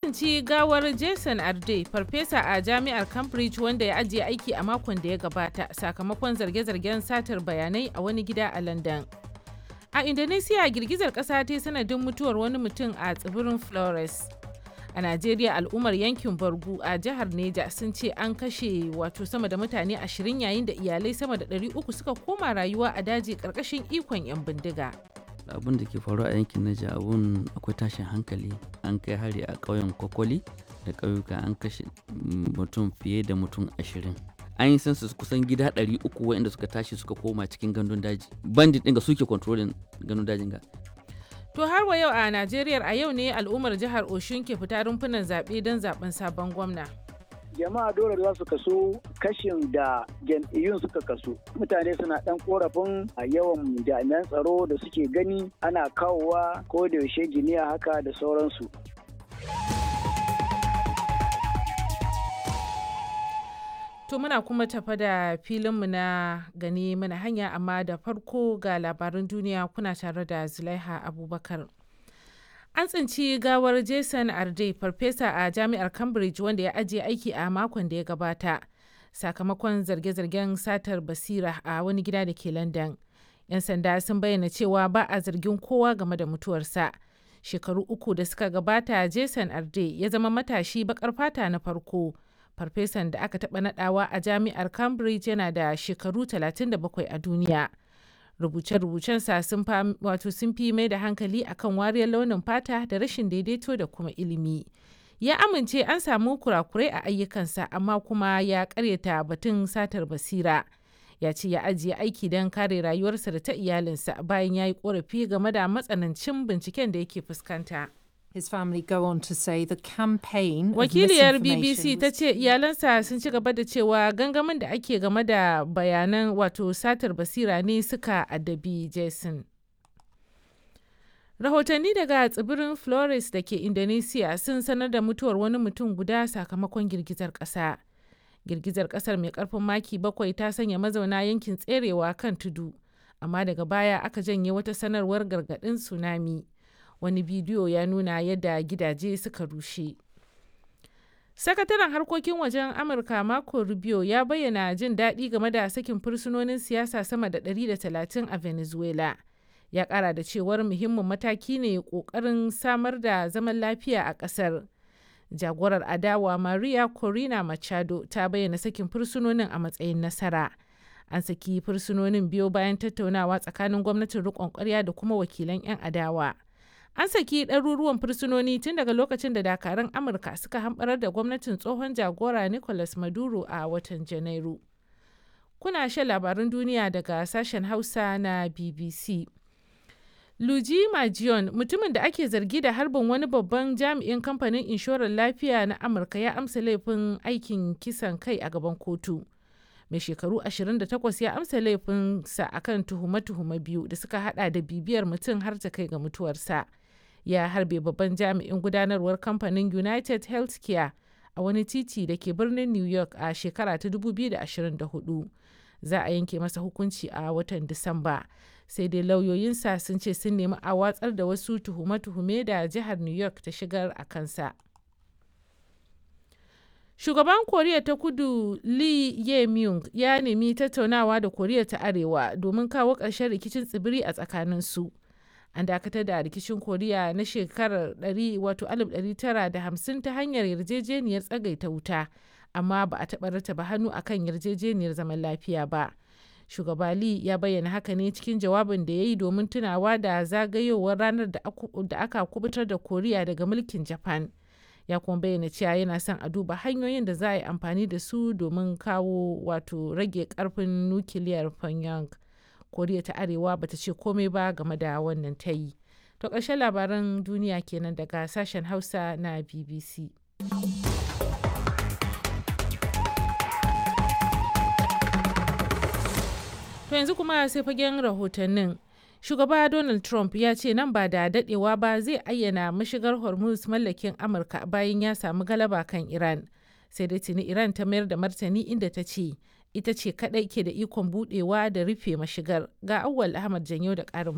tsinci gawar Jason Arde, farfesa a jami'ar Cambridge wanda ya ajiye aiki a makon da ya gabata sakamakon zarge-zargen satar bayanai a wani gida a London. A Indonesia girgizar ƙasa ta sanadin mutuwar wani mutum a tsibirin Flores. A Najeriya al'ummar yankin Bargu a jihar Neja sun ce an kashe wato sama da mutane ashirin yayin da iyalai sama da 300 suka koma rayuwa a daji ƙarƙashin ikon 'yan bindiga. abin da ke faruwa a yankin Naija abun akwai tashin hankali an kai hari a ƙauyen Kwakwali da ƙauyuka an kashe mutum fiye da mutum ashirin an yi census kusan gida 300 waɗanda suka tashi suka koma cikin gandun daji bandit ɗin ga suke controlling gandun dajin ga To har wa yau a Najeriya a yau ne al'ummar jihar Oshun ke fita rumfunan zaɓe don zaɓen sabon gwamna. jama'a dole za su kaso kashin da jam'iyyun suka kaso mutane suna dan korafin a yawan jami'an tsaro da suke gani ana kawowa ko da yaushe giniya haka da sauransu To muna kuma tafa da filinmu na gani mana hanya amma da farko ga labarin duniya kuna tare da Zulaiha Abubakar. An tsinci gawar Jason Arde, farfesa a jami'ar Cambridge wanda ya ajiye aiki a makon da ya gabata, sakamakon zarge-zargen satar basira a wani gida da ke London. 'Yan sanda sun bayyana cewa ba a zargin kowa game da mutuwarsa. Shekaru uku da suka gabata, Jason Arde ya zama matashi bakar fata na farko. Farfesan da aka taɓa nadawa a jami'ar Cambridge yana da shekaru 37 a duniya. rubuce-rubucensa sun wato sun fi mai da hankali akan wariyar launin fata da rashin daidaito da kuma ilimi ya amince an samu kurakurai a ayyukansa amma kuma ya karyata batun satar basira ya ce ya ajiye aiki don kare rayuwarsa da ta iyalinsa bayan ya yi korafi game da matsanancin binciken da yake fuskanta. His family go on to say the campaign Wakiliyar BBC ta ce iyalansa sun ci gaba da cewa gangamin da ake game da bayanan wato satar basira ne suka addabi Jason. Rahotanni daga tsibirin Flores da ke Indonesia sun sanar da mutuwar wani mutum guda sakamakon girgizar ƙasa. Girgizar ƙasar mai ƙarfin maki bakwai ta sanya mazauna yankin tserewa kan tudu, amma daga baya aka janye wata sanarwar gargaɗin tsunami. wani bidiyo ya nuna yadda gidaje suka rushe sakataren harkokin wajen amurka marco rubio ya bayyana jin daɗi game da sakin fursunonin siyasa sama da 130 a venezuela ya ƙara da cewar muhimmin mataki ne ƙoƙarin samar da zaman lafiya a ƙasar jagorar adawa maria corina machado ta bayyana sakin fursunonin a matsayin nasara an saki fursunonin biyo bayan tattaunawa tsakanin gwamnatin riƙon ƙwarya da kuma wakilan 'yan adawa an saki ɗaruruwan fursunoni tun daga lokacin da dakarun amurka suka hamɓarar da gwamnatin tsohon jagora nicolas maduro a watan janairu kuna shan labarun duniya daga sashen hausa na bbc luji majion mutumin da ake zargi da harbin wani babban jami'in kamfanin inshorar lafiya na amurka ya amsa laifin aikin kisan kai a gaban kotu mai shekaru 28 ya amsa laifinsa akan tuhume-tuhume biyu da suka hada da bibiyar mutum har ta kai ga mutuwarsa ya harbe babban jami'in gudanarwar kamfanin united healthcare a wani titi da ke birnin new york a shekara ta 2024 za a yanke masa hukunci a watan disamba sai dai lauyoyinsa sun ce sun nemi a watsar da wasu tuhume-tuhume da jihar new york ta shigar a kansa Shugaban Koriya ta Kudu Lee Ye-myung ya nemi tattaunawa da Koriya ta Arewa domin kawo ƙarshen rikicin tsibiri a tsakaninsu. An dakatar da rikicin Koriya na shekarar 1950 ta hanyar yarjejeniyar tsagaita wuta, amma ba a taɓa rataba hannu akan yarjejeniyar zaman lafiya ba. Shugaba Lee ya bayyana haka ne cikin jawabin da ya yi domin tunawa da zagayowar ranar da aka kubutar da Koriya daga mulkin Japan. ya kuma bayyana cewa yana son a duba hanyoyin da za a yi amfani da su domin kawo wato rage karfin nukiliyar pyongyang koriya ta arewa bata ce komai ba game da wannan ta yi to ƙarshen labaran duniya kenan daga sashen hausa na bbc to yanzu kuma sai fagen rahotannin shugaba donald trump ya ce nan ba da dadewa ba zai ayyana mashigar hormuz mallakin amurka bayan ya samu galaba kan iran sai dai tuni iran ta mayar da martani inda ta ce ita ce kadai ke da ikon budewa da rufe mashigar ga awwal ahmad janyo da karin